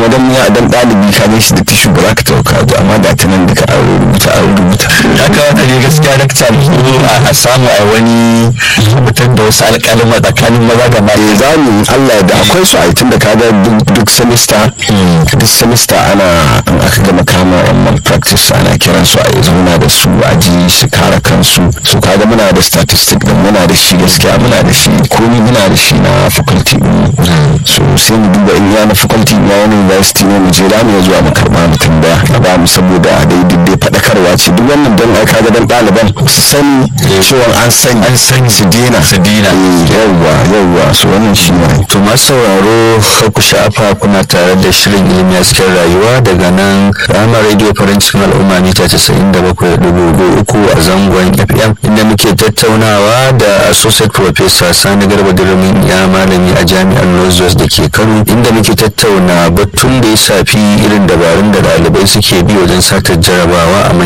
kuma dan ya dan ɗalibi ka gan shi da tishu ba za ka tauka ba amma da ta nan duka an rubuta an rubuta ya kamata ne gaskiya na ta a samu a wani rubutar da wasu alƙalin tsakanin maza da mata eh za mu Allah da akwai su a tun da kaga duk semester duk semester ana in aka gama kama yan malpractice ana kiran su a yi zauna da su a ji su kare kansu su kaga muna da statistic da muna da shi gaskiya muna da shi komi muna da shi na faculty din so sai mu duba in ya na faculty ya wani university ne mu je da mu zuwa mu karba mu tambaya a ba mu saboda daidai dai faɗakarwa ce duk wannan don ai kaga dan ɗaliban su sani cewa an sani an sani su dena su dina yawwa yawwa so wannan shi ne to masu sauraro kar ku sha'afa kuna tare da shirin ilimi a cikin rayuwa daga nan rama radio farin cikin al'umma mita casa'in da bakwai dubu uku a zangon fm inda muke tattaunawa da associate professor sani garba dirimin ya malami a jami'ar northwest da ke kano inda muke tattauna batun da ya shafi irin dabarun da ɗalibai suke bi wajen satar jarabawa a